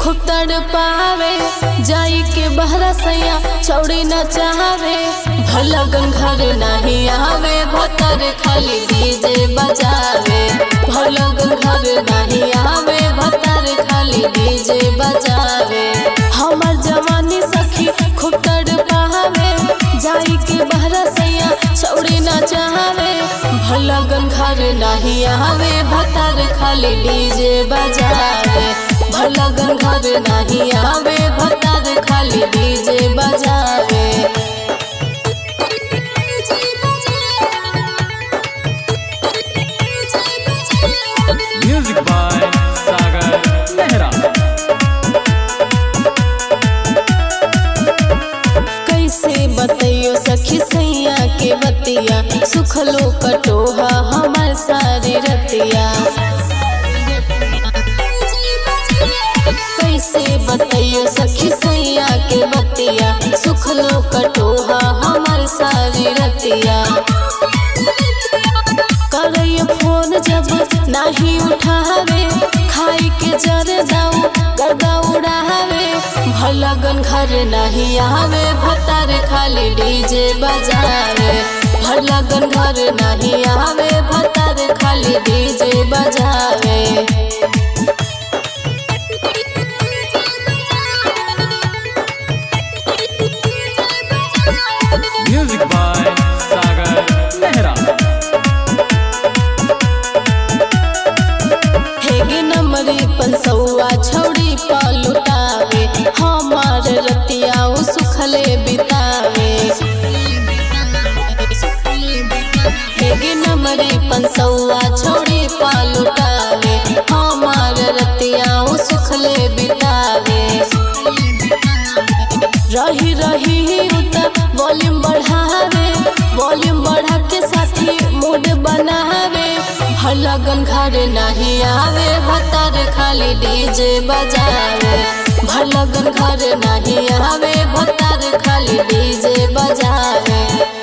खूब तड़ पावे जाई के बहरा सैया चौड़ी न चाहवे भला घर नहीं आवे भतर खाली डीजे बजावे भला घर नहीं आवे भतर खाली डीजे बजावे हमर जवानी सखी खूब तड़ पावे जाई के बहरा सैया चौड़ी न चाहवे भला घर नहीं आवे भतर खाली डीजे बजावे भला घर नहीं आवे भतर खाली डीजे बजावे Music by Sagar Mehra. कैसे बतैयो सखी सैया के बतिया सुखलो कटोहा हमार सारी रतिया कैसे बतैयो सखी सैया के बतिया सुखलो कटोहा हमार सारी रतिया करैयो फोन जब नाही उठावे खाई के जर दाऊ गर्दा उड़ावे भलगन घर नहीं आवे भतार खाली डीजे बजावे भलगन घर नहीं आवे भतार खाली डीजे बजावे Music by Sagar Mehra. हेगे नमरी पंसौआ छौड़ी पलुटावे हमार रतिया उ सुखले बितावे हेगे नमरी पंसौआ छौड़ी पलुटावे हमार रतिया उ सुखले बितावे रही रही उता वॉल्यूम बढ़ावे वॉल्यूम बढ़ा के साथी मूड बनावे भलगन घर नहीं आवे भतार खाली डीजे बजावे भलगन घर नहीं आवे भतार खाली डीजे बजावे